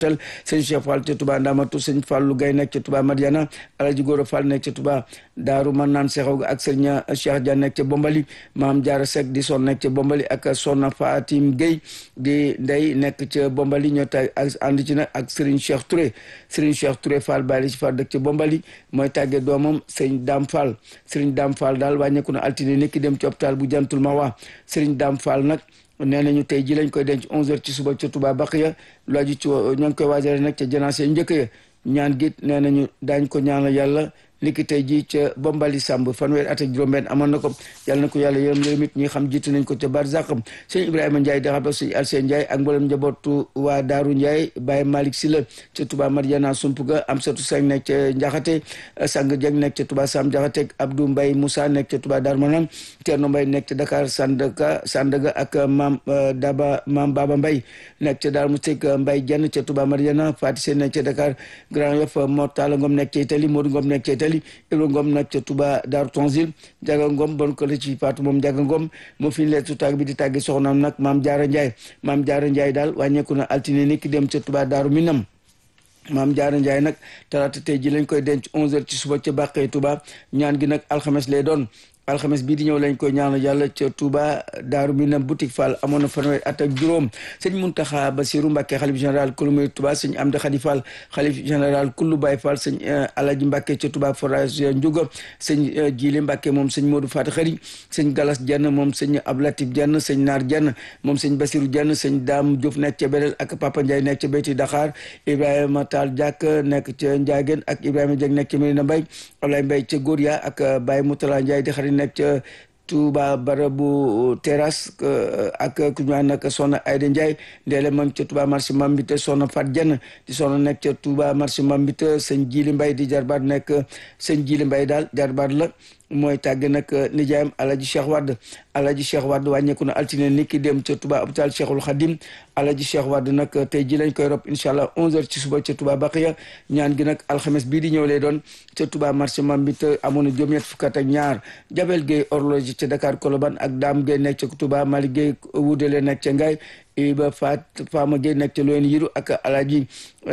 tel sëñ Cheikh Fall ca Touba Ndamatu sëñ Fallu Gay nekk ca Touba Madiana Alaji Góora Fall nekk ca Touba Daaru Manaan Sexaw ak sëñ Cheikh Dia nekk ca Bombali Maam Jaara Seck di son nekk ca Bombali ak Sonna Fatim Gueye di ndey nekk ca Bombali ñoo tag ak ànd ci nag ak Serigne Cheikh Touré Serigne Cheikh Touré Fall Baali ci Fall dëkk ca Bombali mooy tàggee doomam Serigne Dame Fall Serigne Dame Fall daal wàññeeku na altine nekki dem ci hôpital bu Jantul Mawa Serigne Dame Fall nag nee nañu tey ji lañ koy denc 11h ci suba ca Touba Baqiya lu aju ci ñoo ngi koy waajale nag ca janaase njëkk ya ñaan gi nee nañu daañ ko ñaanal yàlla niki tey jii ca Bombali Samb fanweer at ak juróom-benn amoon na ko yàlla na ko yàlla yërëm yërëm it ñi xam jiitu nañ ko ca barzaqam sëñ Ibrahima Ndiaye da xam sëñ Alseen Ndiaye ak mboolem njabootu waa Daaru Ndiaye Baye Malick Sylla ca Touba Mariana Sumpuga Amsatou Seng nekk ca Njaxate Sang Dieng nekk ca Touba Sam Njaxate Abdou Mbaye Moussa nekk ca Touba Darou Manane Thierno Mbaye nekk ca Dakar Sandaga Sandaga ak Mam Daba Mam Baba Mbaye nekk ca Darou Moustik Mbaye Dieng ca Touba Mariana Fati Sène nekk ca Dakar Grand Yoff Mortala Ngom nekk ca Italie Modou Ngom nekk ca Italie Ibra Ngom nag ca Touba Daaru Tanzil Jaga Ngom bon ko la ci Faatu moom Jaga Ngom moo fi leetu tàgg bi di tàggi soxnaam nag Maam Jaara Njaay Maam Jaara Njaay daal wàññeeku na altine ni ki dem ca Touba Daaru Minam maam Jaara Njaay nag talaata tey ji lañ koy denc 11h ci suba ca Bàqee Touba ñaan gi nag alxames lay doon alxames bii di ñëw lañ koy ñaanal yàlla ca Touba Daaru Minam boutique Fall amoon na fanweer at ak juróom sëñ Muntaxa Basiru Mbàkke xalif général kulu muy Touba sëñ Amdi Xadi Fall xalif général kullu Baay Fall sëñ Alaji Mbàkke ca Touba forage Njuga sëñ Jili Mbàkke moom sëñ Moodu Faati Xari sëñ Galas Jenn moom sëñ Ablatif Jenn sëñ Naar Jenn moom sëñ Basiru Jenn sëñ Daam Diouf nekk ca Belel ak Papa Ndiaye nekk ca Beyti Dakar Ibrahima Taal Jàkk nekk ca Njaageen ak Ibrahima Jeng nekk ca Medina Mbay Ablaye Mbay ca Gória ak Baye Moutala Ndiaye di xarit nekk ca Touba barabu terrasse ak ku ñu naan nag soxna Ayda Ndiaye ndeele moom ca Touba marché Mambite soxna Fat Jenn di soxna nekk ca Touba marché Mambite sëñ Jili Mbay di jarbaat nekk sëñ Jili Mbay daal jarbaat la mooy tàgg nag nijaayam alaji cheikh wadd alaji cheikh wadd wàññeeku na altine ni ki dem ca Touba hôpital cheikhul khadim alaji cheikh wadd nag tey ji lañ koy rob incha allah 11h ci suba ca Touba Baqiya ñaan gi nag alxames bii di ñëw lay doon ca Touba marché Mambite amoon na juróom-ñett fukk ak ñaar Jabel Gueye horloge ca Dakar Colobane ak Dame Gueye nekk ca Touba Malick Gueye wudale nekk ca Ngaye Iba Fat Fama Gueye nekk ca Loyen Yiru ak Alaji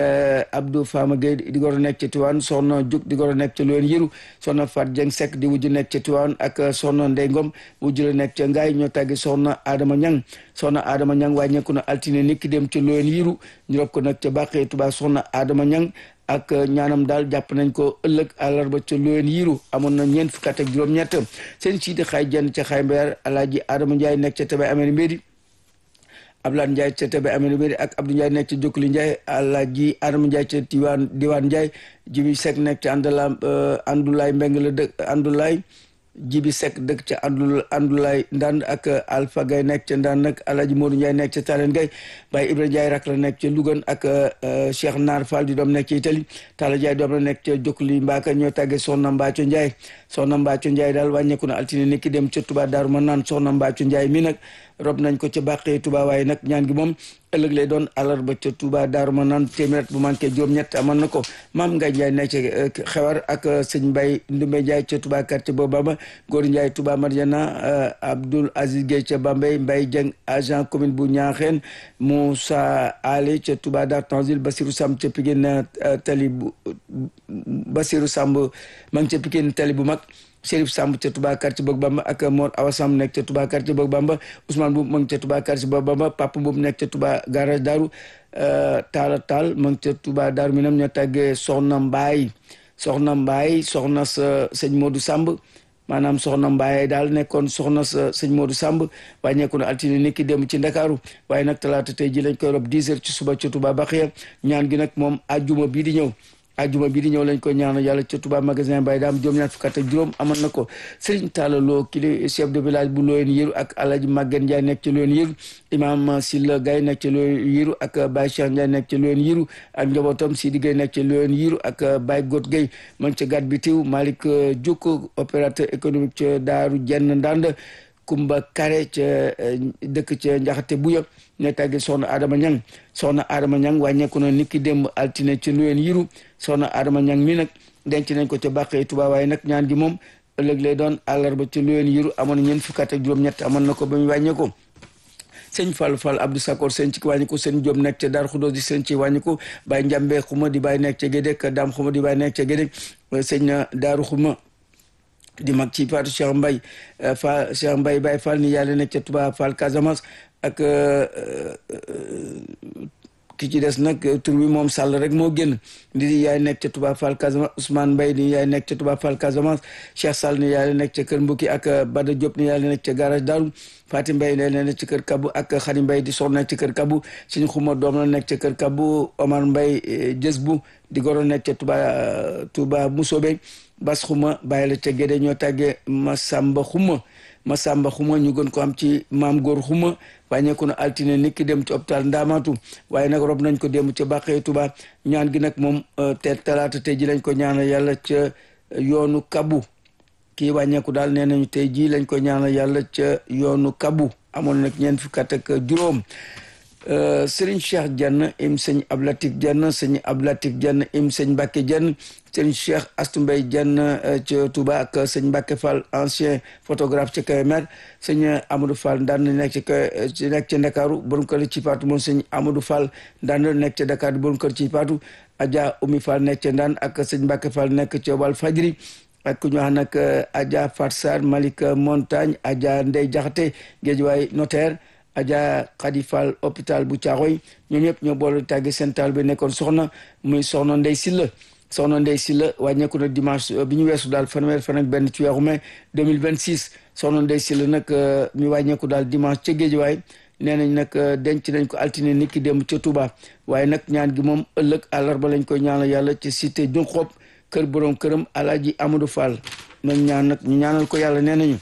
Abdou Fama Gueye di goro nekk ca Tiwaan soxna Juk di goro nekk ca Loyen Yiru soxna Fat Dieng Seck di wujj nekk ca Tiwaan ak soxna Ndey Ngom wujj la nekk ca Ngaye ñoo tàggi soxna Adama Ñang soxna Adama Ñang wàññeeku na altine niki dem ca Loyen Yiru ñu rob ko nag ca Bàqee Tuba soxna Adama Ñang ak ñaanam daal jàpp nañ ko ëllëg àllarba ca Loyen Yiru amoon na ñeent fukk ak juróom-ñett seen siidi xaay jenn ca xaay mbayar Alaaji Adama Ndiaye nekk ca Tabe Amee Mbédi Abdoulaye Ndiaye ca Tabe Amee Mbédi ak Abdou Ndiaye nekk ca Jokkuli Ndiaye Alaaji Adama Ndiaye ca Diwaan Diwaan Ndiaye Jibi Seck nekk ca Andala Andulaay Mbeng la dëkk Andulaay Jibi Seck dëkk ca Andul Andulaay Ndand ak Alpha Gay nekk ca Ndand nag Alaaji Modou Ndiaye nekk ca Talen Gay Baye Ibrahima Ndiaye rak la nekk ca Louga ak Cheikh Naar Fall di doom nekk ca Italie Talla Ndiaye doom la nekk ca Jokkuli Mbaaka ñoo tàggee Soxna Mbaaco Ndiaye Soxna Mbaaco Ndiaye daal wàññeeku na altine ni ki dem ca Touba Daaru ma naan Soxna Mbaaco Ndiaye mi nag rob nañ ko ca bàqee Touba waaye nag ñaan gi moom ëllëg lay doon àllarba ca Touba Daaru ma naan téeméer bu manqué juróom-ñett amoon na ko maam Ngaye Ndiaye nekk ca xewar ak sëñ Mbaye Ndumbe Ndiaye ca Touba quartier boobu Bamba Góor Ndiaye Touba Mariana Abdoul Aziz Gueye ca Bambey Mbaye Dieng agent commune bu Ñaaxeen Moussa Ali ca Touba Dar Tanzil Basirou Samb ca Pikine tali bu Basirou Samb ma ngi ca Pikine tali bu mag Chérif Samb ca Touba quartier Bëgg Bamba ak Mor Awa Samb nekk ca Touba quartier Bëgg Bamba Ousmane Boub ma ngi ca Touba quartier Bëgg Bamba Papa Boub nekk ca Touba garage Daaru Taala Taal ma ngi ca Touba Daaru Minam ñoo tàggee Soxna Mbaay Soxna Mbaay soxna sa sëñ Modou Samb maanaam soxna Mbaye daal nekkoon soxna sa sëñ Modou Samb wàññeeku na altine ni ki dem ci Ndakaaru waaye nag talaata tey ji lañ koy rob 10 heures ci suba ca Touba Baxiya ñaan gi nag moom ajjuma bii di ñëw ajjuma bii di ñëw lañ ko ñaanal yàlla ca Touba magasin Baye daam juróom ñaar fukk ak juróom amoon na ko Serigne Talla Lo kili chef de village bu Loyen Yiru ak Alaji Maguette Ndiaye nekk ci Loyen Yiru imam Silla Gaye nekk ci Loyen Yiru ak Baye Cheikh Ndiaye nekk ci Loyen Yiru ak njabootam Sidi Gaye nekk ci Loyen Yiru ak Baye Got Gaye man ca gat bi tiw Malick Diouk opérateur économique ca Daaru Jenn Ndand Kumba Kare ca dëkk ca Njaxate Buya ne tàggi soxna Adama Ñang soxna Adama Ñang wàññeeku na niki démb altine ci Loyen Yiru soxna Adama Ñang mi nag denc nañ ko ca Bàqee Tuba waaye nag ñaan gi moom ëllëg lay doon àllarba ci Loyen Yiru amoon na ñeent fukk ak juróom-ñett amoon na ko ba mu wàññee ko sëñ Fall Fall Abdou Sakor sëñ ci wàññi ko sëñ Diop nekk ca Dar Khoudoss di sëñ ci wàññi ko Baye Njambe xuma di Baye nekk ca Gédé Dame xuma di Baye nekk ca Gédé sëñ Daaru xuma di mag ci Fatou Cheikh Mbaye Fall Cheikh Mbaye Baye Fall ni yàlla nekk ca Touba Fall Casamance ak ki ci des nag tur bi moom Sall rek moo génn di yaay nekk ca Touba Fall Casamance Ousmane Mbaye ni yaay nekk ca Touba Fall Casamance Cheikh Sall ni yaay nekk ca Kër Mbukki ak Bada Diop ni yaay nekk ca garage Daaru Fatim Mbaye ne nekk ci kër Kabu ak Xadim Mbaye di soxna nekk ci kër Kabu suñu xuma doom la nekk ca kër Kabu Omar Mbaye jës bu di goro nekk ca Touba Touba Musobe Bas xuma bàyyi la ca Gédé ñoo tàggee Masamba xuma Masamba xuma ñu gën ko am ci maam góor xuma wàññeeku na altine nit ki dem ci hôpital Ndaamatu waaye nag rob nañ ko dem ca Bàqee Touba ñaan gi nag moom te talaata tey ji lañ ko ñaanal yàlla ca yoonu Kabu kii wàññeeku daal nee nañu tey jii lañ ko ñaanal yàlla ca yoonu Kabu amoon nag ñeent fukki at ak juróom Serigne Cheikh Diagne im sëñ Ablatif Diagne sëñ Ablatif Diagne im sëñ Mbacke Diagne sëñ Cheikh Astou Mbaye Diagne ca Touba ak sëñ Mbacke Fall ancien photographe ca Kébémer sëñ Amadou Fall daan nekk ci nekk ca Ndakaaru borom kër ci Fatou moom sëñ Amadou Fall daan nekk ca Dakar borom kër ci Fatou Adja Oumy Fall nekk ca Ndaan ak sëñ Mbacke Fall nekk ca Wal Fajri ak ku ñu wax nag Adja Fatsar Malick Montagne Adja Ndey Jaxate Géejuwaay notaire Adja Khady Fall hôpital bu Thiaroye ñoom ñëpp ñoo boole tàgge seen taal bi nekkoon soxna muy soxna Ndey Silla soxna Ndey Silla wàññeeku na dimanche bi ñu weesu daal fanweer fan ak benn ci weeru mai 2026 soxna Ndey Silla nag mi wàññeeku daal dimanche ca Géejuwaay nee nañ nag denc nañ ko altine nit ki dem ca Touba waaye nag ñaan gi moom ëllëg àllarba lañ koy ñaanal yàlla ci cité Junxob kër borom këram Alaaji Amadou Fall nañ ñaan nag ñu ñaanal ko yàlla nee nañu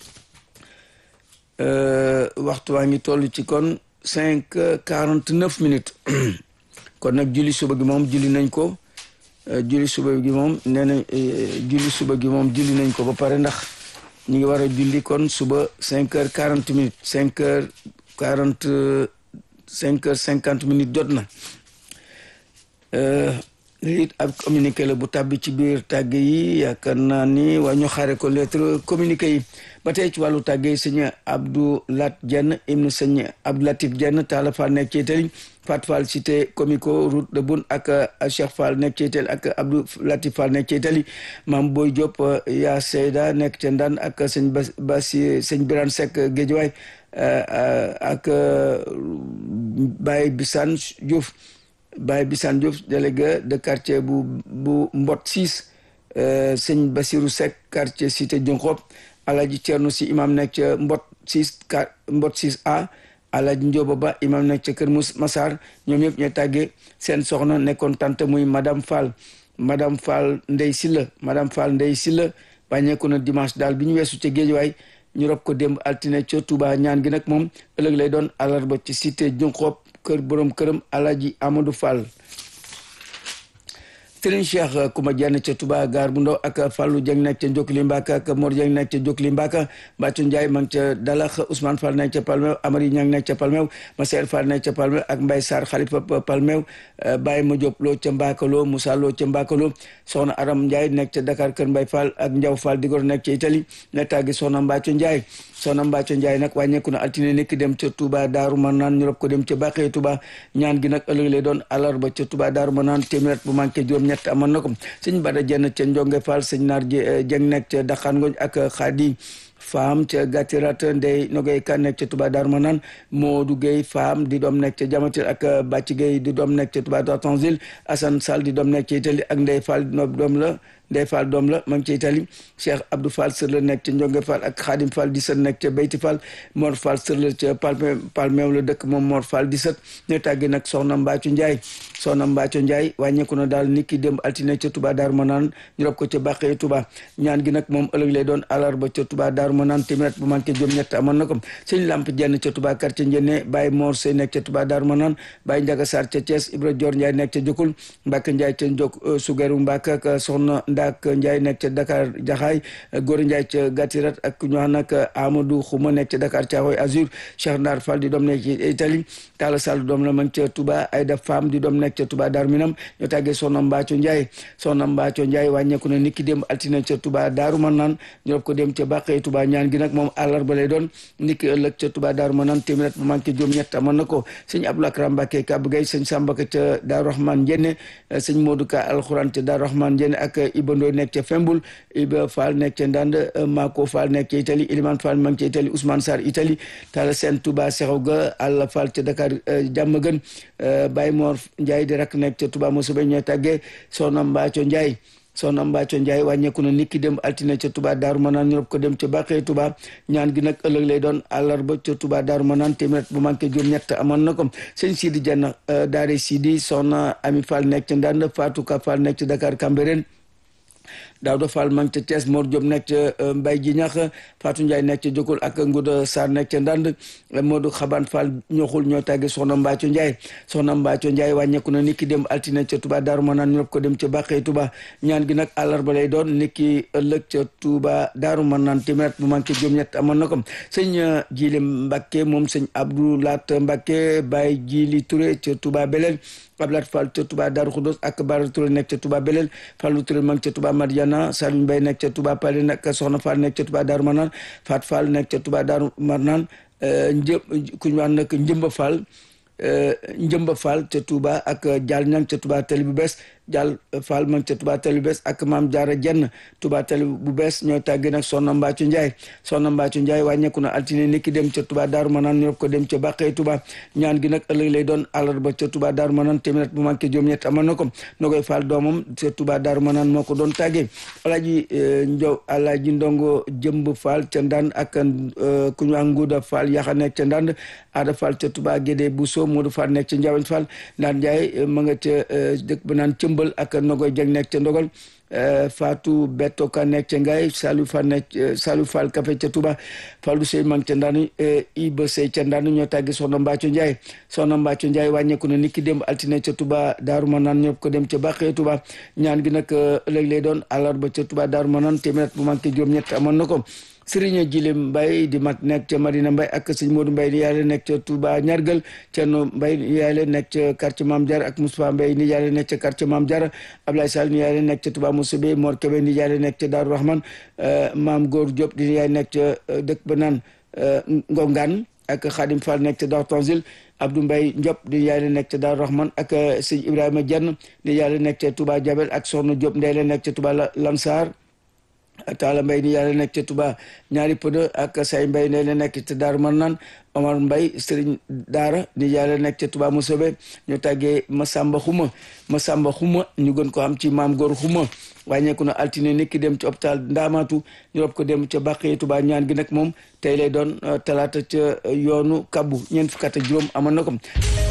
waxtu waa ngi toll ci kon cinq quarante neuf minutes kon nag julli suba gi moom julli nañ ko julli suba gi moom nee na julli suba gi moom julli nañ ko ba pare ndax ñu ngi war a julli kon suba cinq heures quarante minutes cinq heures quarante cinq heures cinquante minutes jot na it ab communiqué la bu tàbbi ci biir tàgg yi yaakaar naa ni waa ñu xaare ko lettre communiqué yi ba tey ci wàllu tàgg yi sëñ Abdou Lat Dieng ibnu sëñ Abdou Latif Dieng Talla Fall nekk ci Itali Fat Fall cité comico route de Boune ak Cheikh Fall nekk ci Itali ak Abdou Latif Fall nekk ci Itali Mam Boy Diop yaa Seyda nekk ca Ndane ak sëñ Bas Basi sëñ Birane Seck Guédiawaye ak Baye Bissane Diouf Baye Bissane Diouf délégué de quartier bu bu Mbot 6 sëñ Basirou Seck quartier cité Junxop Alaji Thierno si imam nekk ca Mbot 6 Mbot 6 A Alaji Ndioba Ba imam nekk ca Kër Mous Massar ñoom ñëpp ñooy tàggee seen soxna nekkoon tante muy madame Fall madame Fall Ndey Silla madame Fall Ndey Silla bàññeeku na dimanche daal bi ñu weesu ca Géejawaay ñu rob ko démb altine ca Touba ñaan gi nag moom ëllëg lay doon àllarba ci cité Junxop kër borom këram Alaji Amadou Fall Serigne Cheikh Kouma Diagne ca Touba gaar bu ndaw ak Fallou Dieng nekk ca Jokli Mbaka ak Mor Dieng nekk ca Jokli Mbaka Mbacco Ndiaye ma ngi ca Dalax Ousmane Fall nekk ca Palmew Amari Niang nekk ca Palmew Maser Fall nekk ca Palmew ak Mbaye Sarr Khalifa Palmew Baye Ma Diop Lo ca Mbakalo Moussa Lo ca Mbakalo Soxna Aram Ndiaye nekk ca Dakar Kër Mbaye Fall ak Ndiaw Fall Digor nekk ca Italie ne tàggi Soxna Mbacco Ndiaye Soxna Mbacco Ndiaye nag wàññeeku na altine nekk dem ca Touba Daaru Manaan ñu rob ko dem ca Baqee Touba ñaan gi nag ëllëg lay doon àllarba ca Touba Daaru Manaan téeméer bu manqué juróom ñett amoon na ko sëñ Bada Jenn ca Njonge Fall sëñ Naar Jeng nekk ca Daxaan Ngoñ ak Xaadi Faam ca Gatirat Ndey Nogay Ka nekk ca Touba Darou Manane Modou Gueye Faam di doom nekk ca Jamatil ak Bàcc Gueye di doom nekk ca Touba Tanzil Assane Sall di doom nekk ca Italie ak Ndey Fall doom la Ndey Fall doom la ma ngi ca Italie Cheikh Abdou Fall sër la nekk ca Njonge Fall ak Xaadim Fall di sët nekk ca Beyti Fall Mor Fall sër la ca Palme Palmeew la dëkk moom Mor Fall di sët ne tàggi nag Soxna Mbacco Ndiaye Soxna Mbacco Ndiaye wàññeeku na daal nit ki démb altine ca Touba Darou Manane ñu rob ko ca Bàqee Touba ñaan gi nag moom ëllëg lay doon àllarba ca Touba Darou Manane téeméer bu manqué juróom ñett amoon na ko sëñ Lamp Jenn ca Touba quartier Njenne Baye Mor Sey nekk ca Touba Darou Manane Baye Ndiaga Sarr ca Thiès Ibra Dior Ndiaye nekk ca Jokul Mbacke Ndiaye ca Njok Sugeru Mbacke ak Soxna Ndak Ndiaye nekk ca Dakar Jaxaay Góor Ndiaye ca Gatirat ak ñu wax nag Amadou Xuma nekk ca Dakar Thiaroye Azur Cheikh Ndar Fall di doom nekk ci Italie Talla Sall doom la mag ca Touba Aïda Fam di doom nekk ca Touba Darou Minam ñoo tàggee Soxna Mbacco Ndiaye Soxna Mbacco Ndiaye wàññeeku na niki démb altine ca Touba Darou Manane ñu rob ko dem ca Bàqee Touba Touba ñaan gi nag moom àllarba lay doon niki ëllëg ca Touba Daaru Manaan téeméer bu manqué juróom ñett amoon na ko sëñ Abdou Akram Mbacke Kabou Gueye sëñ Samba Ka ca Daaru Rahman Njenne sëñ Modou Ka alxuraan ca Daaru Rahman Njenne ak Iba Ndoy nekk ca Fembul Iba Fall nekk ca Ndande Mako Fall nekk ca Italie Iliman Fall ma ngi ca Italie Ousmane Sarr Italie Talla Sène Touba Sexaw ga Alla Fall ca Dakar jàmm gën Baye Mor Ndiaye di rak nekk ca Touba Moussa ñooy tàggee Soxna Mbaaco Ndiaye soxna Mbacco Ndiaye wàññeeku na niki dem altine ca Touba Daaru Manaan ñu rob ko dem ca Bàqee Touba ñaan gi nag ëllëg lay doon àllarba ca Touba Daaru Manaan téeméer bu manqué juróom ñett amoon na ko sëñ Sidi Dieng daare Sidi soxna Ami Fall nekk ca Ndande Fatou Ka Fall nekk ca Dakar Cambérène Daouda Fall ma ngi ca Thiès Mor Diop nekk ca Mbay ji ñax Fatou Ndiaye nekk ca Jokul ak Ngouda Sarr nekk ca Ndand Modou Xaban Fall ñoxul ñoo tàgge soxna Mbacco Ndiaye soxna Mbacco Ndiaye wàññeeku na niki dem altine ca Touba Daaru Manaan ñu ko dem ca Bàqee Touba ñaan gi nag àllarba lay doon niki ëllëg ca Touba Daaru Manaan téeméer bu manqué juróom-ñett amoon na ko sëñ Jili Mbacke moom sëñ Abdou Lat Mbacke Baye Jili Touré ca Touba Belel Ablaat Fall ca Touba Daaru Xudos ak Bara Touré nekk ca Touba Belel Fallou Touré ma ngi ca Touba Madiana Saliou Mbaye nekk ca Touba Pale nag Soxna Fall nekk ca Touba Daaru Manaan Fat Fall nekk ca Touba Daaru Manaan një ku ñu wax nag Njëmba Fall Njëmba Fall ca Touba ak Dial Ñang ca Touba Tali bu bees Dial Fall ma ngi ca Touba Tali bu bees ak Maam Jaara Jenn Touba Tali bu bees ñooy tàgge nag Soxna Mbacco Ndiaye Soxna Mbacco Ndiaye wàññeeku na altine niki dem ca Touba Daaru Manaan ñu ko dem ca Bàqee Touba ñaan gi nag ëllëg lay doon àllarba ca Touba Daaru Manaan téeméer bu manqué juróom-ñett amoon na ko no koy Fall doomam ca Touba Daaru Manaan moo ko doon tàggee Alaaji Njow Alaaji Ndongo Jëmb Fall ca Ndand ak ku ñu wax Nguuda Fall yaxa nekk ca Ndand Ada Fall ca Touba Gédé Bousso Modou Fall nekk ca Njawañ Fall Ndaan Ndiaye ma nga ca dëkk ba naan cëmbal ak Nogoy Jeg nekk ca Ndogal Fatou Beto Ka nekk ca Ngaye Salou Fall nekk Salou Fall Café ca Touba Fallou Sey mang ca Ndaan Iba Sey ca Ndaan ñoo tàggi Soxna Mbacco Ndiaye Soxna Mbacco Ndiaye wàññeeku na niki démb altine ca Touba Daaru Manaan ñëpp ko dem ca Bàqee Touba ñaan gi nag ëllëg lay doon àllarba ca Touba Daaru Manaan téeméer bu manqué juróom-ñett amoon na ko Sëriñ Jili Mbay di mag nekk ca Marina Mbay ak sëñ Modou Mbay ni yàlla nekk ca Touba Ñargal Cerno Mbay ni yàlla nekk ca quartier Maam Diarra ak Moustapha Mbay ni yàlla nekk ca quartier Maam Diarra Ablaye Sall ni yàlla nekk ca Touba Moussebe Mor Kebe ni yàlla nekk ca Daaru Rahman Maam Góor Diop di yàlla nekk ca dëkk ba naan Ngongaan ak Khadim Fall nekk ca Daaru Tanzil Abdou Mbay Ndiop di yàlla nekk ca Daaru Rahman ak sëñ Ibrahima Diann ni yàlla nekk ca Touba Jabel ak Soxna Diop ndey la nekk ca Touba Lansar Taala Mbay ni yàlla nekk ca Touba ñaari pëdë ak say Mbay ne la nekk ca Daaru Marnaan Omar Mbay Sëriñ Daara ni yàlla nekk ca Touba Musobe ñu tàggee Masamba Xuma Masamba Xuma ñu gën ko am ci maam góor Xuma wàññeeku na altine niki dem ci hôpital Ndaamaatu ñu rob ko dem ca Bàqee Touba ñaan gi nag moom tey lay doon talaata ca yoonu Kabbu ñeent fukk ak juróom amoon na ko